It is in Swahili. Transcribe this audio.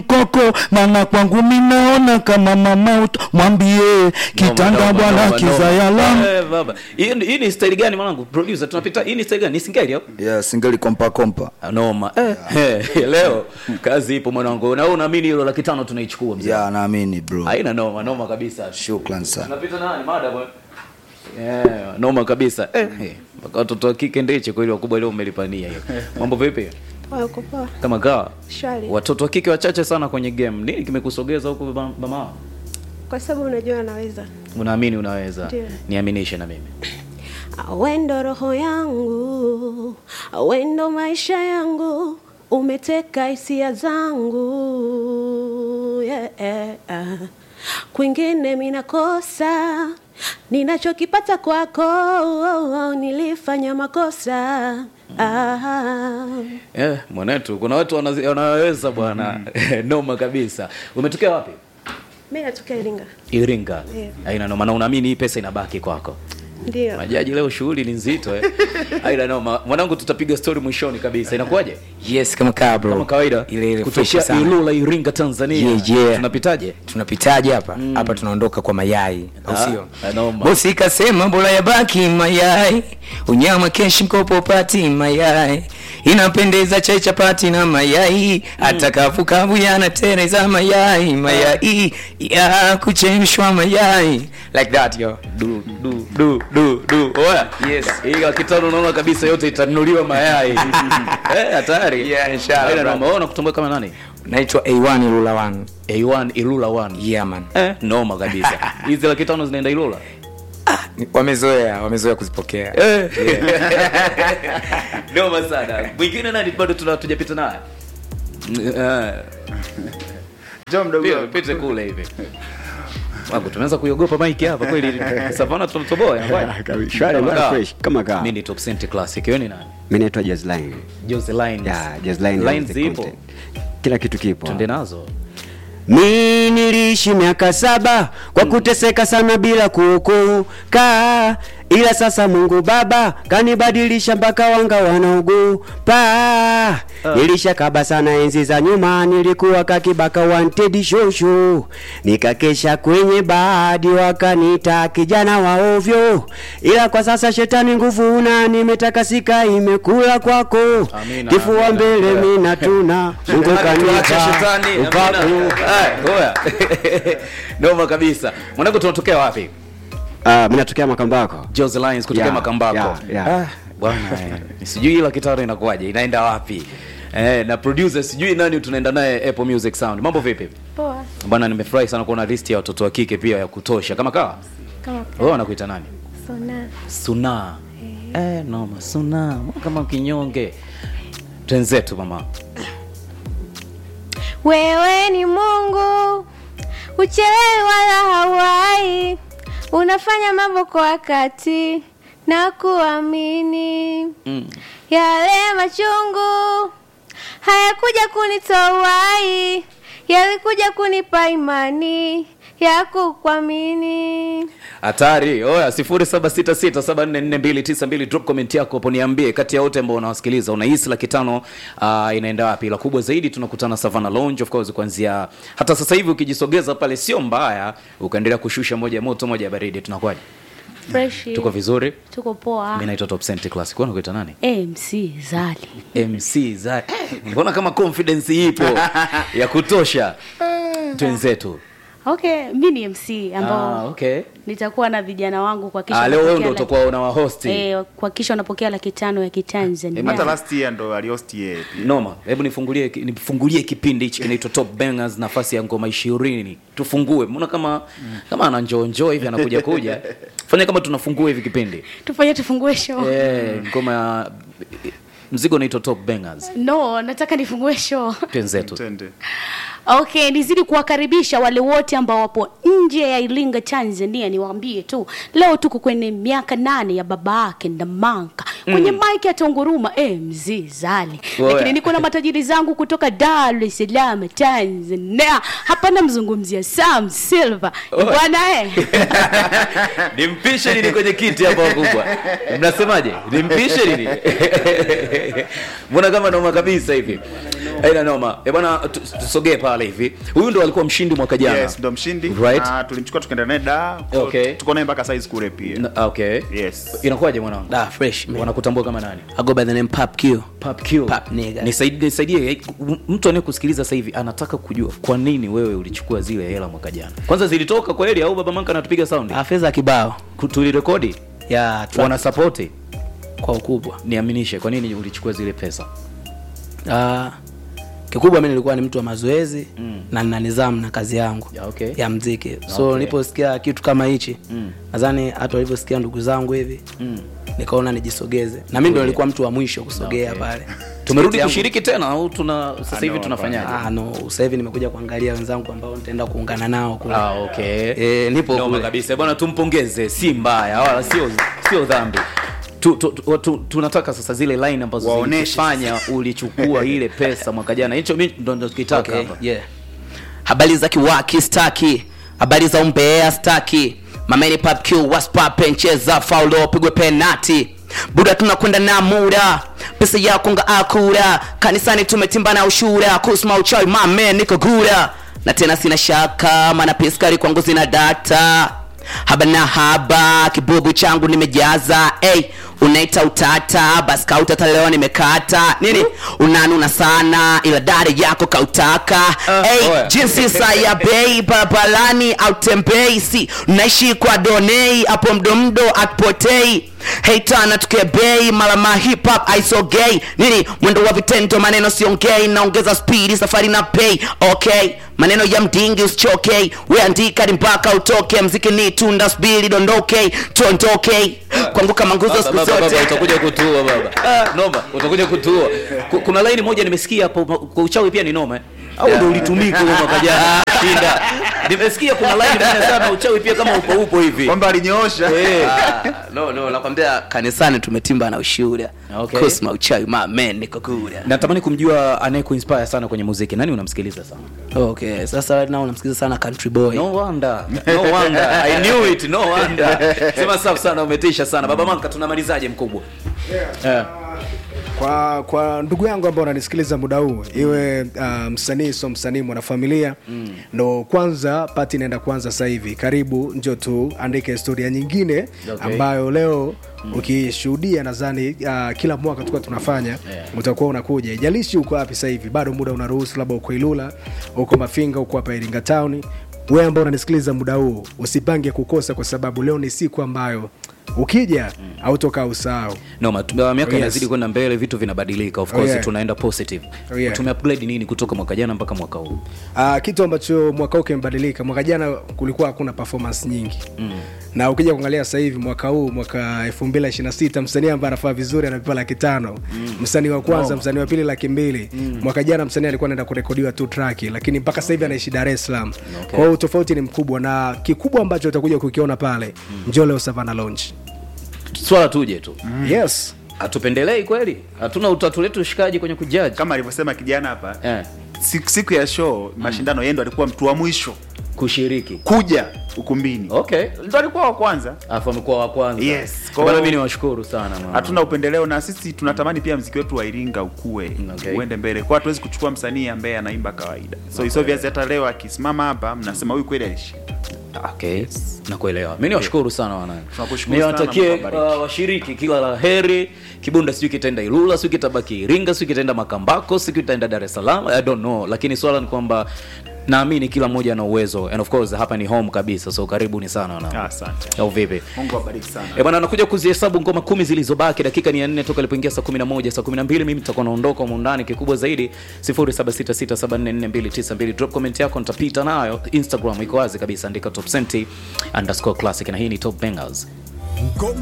koko maana kwangu minaona kama mama uto mwambie kitanda Noma, bwana noma, noma. kizayalamu Eh, baba. Hii hii ni style gani mwanangu? Producer tunapita hii ni style gani? Ni singeli au? yeah, singeli kompa kompa Ah, Noma. Eh, eh, leo kazi ipo mwanangu. Na wewe unaamini hilo laki tano tunaichukua mzee? yeah, naamini bro Haina noma, noma kabisa. shukran sana Tunapita nani mada bwana? Yeah, noma kabisa. Eh, eh, mpaka watoto wa kike ndiche kweli wakubwa leo umelipania hiyo. Mambo vipi? Wako poa. Kama kawa. Shwari. Watoto wa kike wachache sana kwenye game. Nini kimekusogeza huko baba- mama? Kwa sababu unajua anaweza. Unaamini unaweza? Ndio. Niaminishe na mimi. Wendo roho yangu, wendo maisha yangu, umeteka hisia zangu. Yeah. Kwingine minakosa, ninachokipata kwako nilifanya makosa. Ah. Eh, mwanetu kuna watu wanazi- wanaweza bwana. noma kabisa. Umetokea wapi? Mimi natokea Iringa. Iringa. Yeah. Haina noma. Na unaamini hii pesa inabaki kwako? Ndio. Majaji leo shughuli ni nzito eh. Haina noma. Mwanangu tutapiga story mwishoni kabisa. Inakuwaje? yes kama kaa bro Kama kawaida. ile ile fresh Kutokea sana Ilula Iringa Tanzania. Yeah, yeah. Tunapitaje? tunapitaje hapa hapa tunaondoka kwa mayai au Ah, sio noma. bosi kasema bora yabaki mayai unyama keshi mkopo pati mayai inapendeza chai chapati na mayai hata kavukavu yanatereza mayai mayai ya kuchemshwa mayai like that yo Du du du du du. Oya. Yes. Hii laki tano unaona kabisa yote itanunuliwa mayai. eh, hatari. Yeah, inshallah, Haina brother. noma. Wewe unakutumbuka kama nani? naitwa a1 ilula 1 A1 Ilula 1. yeah man Eh, noma kabisa. Hizi laki tano zinaenda Ilula? wamezoea wamezoea kuzipokea Eh. noma sana mwingine nani bado tuna- tujapita naye Eh, Njoo mdogo pia wangu. pite kule hivi wangu tumeanza kuiogopa maiki hapa kweli savana tunatoboa Kabisa. Shwari, bwana, fresh, kama kaa. mimi ni top cent classic wewe ni nani mi naitwa Jazline. Jose Lines Yeah, Jazline Lines is the zipo content. kila kitu kipo twende nazo mi niliishi miaka saba kwa kuteseka sana bila kuokoka ila sasa mungu baba kanibadilisha mpaka wanga wanaogopa nilishakaba sana enzi za nyuma nilikuwa kakibaka wanted shosho nikakesha kwenye baadi wakanita kijana wa ovyo ila kwa sasa shetani nguvu una nimetakasika imekula kwako Amina, kifua amina. mbele Yeah. mina tuna mungu Tuache kanipa shetani upaku amina. Ay, oya. noma kabisa mwanangu tunatokea wapi Ah, mi natokea Makambako. Jose Lines kutokea Yeah, Makambako. yeah, yeah. Ah, bwana eh, sijui ila kitaro inakuwaje, inaenda wapi? Eh, na producer sijui nani tunaenda naye Apple Music Sound. Mambo vipi? Poa. Bwana nimefurahi sana kuona list ya watoto wa kike pia ya kutosha. Kama kawa? Kama Wewe wanakuita nani? sona. Suna. Eh, noma Suna. Mbona Kama kinyonge. Twenzetu mama. Wewe ni Mungu, uchelewi wala hauai, unafanya mambo kwa wakati na kuamini. Mm. Yale machungu hayakuja kunitoa uhai, yalikuja kunipa imani ya kukuamini. Hatari. Oya 0766744292 drop comment yako hapo niambie kati ya wote ambao unawasikiliza unahisi laki tano uh, inaenda wapi? La kubwa zaidi tunakutana Savannah Lounge of course kuanzia hata sasa hivi ukijisogeza pale sio mbaya ukaendelea kushusha moja ya moto moja ya baridi tunakuwaje? Fresh. Tuko vizuri. Tuko poa. Mimi naitwa Top Cent Classic. Wewe unakuita nani? MC Zali. MC za mbona kama confidence ipo ya kutosha twenzetu. Okay, mi ni MC ambao Ah, okay. nitakuwa na vijana wangu kuhakikisha Ah, leo wewe wanapokea ndio laki- utakuwa unawahosti. eh, kuhakikisha wanapokea laki tano ya Kitanzania. hata last year ndo aliosti yeye pia. noma hebu nifungulie nifungulie kipindi hichi kinaitwa top bangers nafasi ya ngoma ishirini tufungue mbona kama kama ana njoo njoo hivi anakuja kuja fanya kama tunafungua hivi kipindi Tufanye tufungue show. eh ngoma ya mzigo unaitwa top bangers No, nataka nifungue show. twenzetu Twende. Okay, nizidi kuwakaribisha wale wote ambao wapo nje ya Iringa Tanzania, niwaambie tu leo tuko kwenye miaka nane ya baba yake Ndamanka kwenye mm. mike atonguruma MZ Zali, Oya. lakini niko na matajiri zangu kutoka Dar es Salaam Tanzania. Hapa namzungumzia Sam Silver Oya. bwana eh. nimpishe nini kwenye kiti hapa wakubwa mnasemaje nimpishe nini mbona kama noma kabisa hivi Aina noma. Eh bwana tu- tusogee pale hivi. Huyu ndo alikuwa mshindi mwaka jana. Yes, ndo mshindi Right. na tulimchukua tukaenda naye da Okay. tuko naye mpaka size kule pia Na- Okay. Yes. Inakuwaje mwanangu? Da, fresh man. Wanakutambua kama nani? I go by the name Pap Q. Pap Q. Pap nigga. Nisaidie nisaidie eh, mtu anayekusikiliza sasa hivi anataka kujua kwa nini wewe ulichukua zile hela mwaka jana. Kwanza zilitoka kweli au baba manka anatupiga sound? Ah, fedha kibao. Ku- Tulirekodi? Ya, track Wana support? kwa ukubwa. Niaminishe kwa nini ulichukua zile pesa? Ah, kikubwa mimi nilikuwa ni mtu wa mazoezi Mm. na nina nidhamu na kazi yangu Ya, okay. ya mziki so Okay. niliposikia kitu kama hichi Mm. nadhani hata walivyosikia ndugu zangu hivi Mm. nikaona nijisogeze na mimi ndo nilikuwa mtu wa mwisho kusogea Okay. pale Tumerudi Yangu- kushiriki tena au tuna sasa hivi no, tunafanyaje? Ah, no sasa hivi nimekuja kuangalia wenzangu ambao nitaenda kuungana nao kule Ah, okay. Eh, nipo Noma kule. kabisa bwana, tumpongeze, si mbaya wala sio sio dhambi. Tu, tu, tu, tu, tunataka sasa zile line ambazo Waoneshe zilifanya ulichukua ile pesa mwaka jana. Hicho mimi ndo ndo tukitaka Okay, hapa. yeah. habari za kiwaki staki habari za umbea staki mameni pap q what's poppin cheza faulo pigwe penati buda tunakwenda na muda pesa yako nga akura kanisani tumetimba na ushura kusma uchawi mame niko gura na tena sina shaka mana piskari kwangu zina data haba na haba kibubu changu nimejaza hey, unaita utata basi kautata leo nimekata nini unanuna sana ila dare yako kautaka hey, oya. jinsi saa ya bei barabarani autembei si naishi kwa donei hapo mdomdo atupotei heitana tukebei malama hip hop aisogei nini mwendo wa vitendo maneno siongei naongeza spidi safari na pay okay maneno ya mdingi usichoke weandika ni mpaka utoke mziki ni tunda spili dondoke tondoke kwangu kama nguzo Baba, siku baba, baba, zote utakuja kutua baba. Noma, utakuja kutua. Ku- Kuna line moja nimesikia hapo kwa uchawi pia ni noma. eh? Au ndio ulitumika huo mwaka jana? Shinda. Nimesikia kuna line moja sana uchawi pia kama upo upo hivi. kwamba alinyoosha Eh. Ah, no no nakwambia kanisani tumetimba na ushuhuda Okay. kusma uchawi ma man niko kuda Natamani kumjua anayekuinspire sana kwenye muziki. Nani unamsikiliza sana? okay sasa right now namsikiliza sana country boy No wonder. No wonder. I knew it. No wonder. Sema safi sana umetisha sana. Baba Manka tunamalizaje mkubwa? Yeah. kwa kwa ndugu yangu ambao unanisikiliza muda huu iwe uh, msanii so msanii mwanafamilia mm. ndo kwanza pati inaenda kwanza sasa hivi karibu njo tu andike historia nyingine Okay. ambayo leo mm. ukishuhudia nadhani uh, kila mwaka tukuwa tunafanya Yeah. utakuwa unakuja ijalishi uko wapi sasa hivi bado muda unaruhusu labda uko ilula uko mafinga uko hapa iringa town wewe ambao unanisikiliza muda huu usipange kukosa kwa sababu leo ni siku ambayo ukija mm. autokaa usahau Noma, tu- miaka Oh, yes. inazidi kwenda mbele, vitu vinabadilika. Of Oh, course yeah. tunaenda positive. Oh, yeah. upgrade nini kutoka mwaka jana mpaka mwaka huu? Uh, kitu ambacho mwaka huu kimebadilika mwaka jana kulikuwa hakuna performance nyingi mm. na ukija kuangalia sasa hivi mwaka huu mwaka 2026 msanii ambaye anafaa vizuri anapewa laki tano mm. msanii wa kwanza msanii wa pili laki mbili mm. mwaka jana msanii alikuwa anaenda kurekodiwa tu traki lakini mpaka sasa hivi anaishi dar es salaam okay. kwa hiyo tofauti ni mkubwa na kikubwa ambacho utakuja kukiona pale mm. njoo leo savana lounge Swala tuje tu. mm. yes Hatupendelei kweli? Hatuna utatu letu ushikaji kwenye kujaji. kama alivyosema kijana hapa Eh, siku, siku ya show mashindano yeye ndo alikuwa mtu wa mwisho kushiriki. kuja ukumbini Okay. ndo alikuwa wa kwanza Alafu amekuwa wa kwanza. Yes. Kwa hiyo mimi niwashukuru sana mama. hatuna upendeleo na sisi tunatamani pia mziki wetu wa iringa ukue Okay. uende mbele kwa hatuwezi kuchukua msanii ambaye anaimba kawaida so it's obvious hata leo akisimama hapa mnasema huyu kweli alishinda Okay. Nakuelewa. Mimi niwashukuru sana wanangu. Tunakushukuru Niwatakie sana, Mungu awabariki. uh, washiriki kila la heri. Kibunda sijui kitaenda Ilula, sijui kitabaki Iringa, sijui kitaenda Makambako, sijui kitaenda Dar es Salaam. I don't know. Lakini swala ni kwamba naamini kila mmoja ana uwezo and of course hapa ni home kabisa so karibuni sana wanangu. Ah, asante Au vipi? mungu awabariki sana Eh bwana anakuja kuzihesabu ngoma kumi zilizobaki dakika ni ya nne toka ilipoingia saa 11 saa 12 mimi nitakuwa naondoka humu ndani kikubwa zaidi 0766744292 drop comment yako nitapita nayo instagram iko wazi kabisa andika top senti underscore classic na hii ni top bangers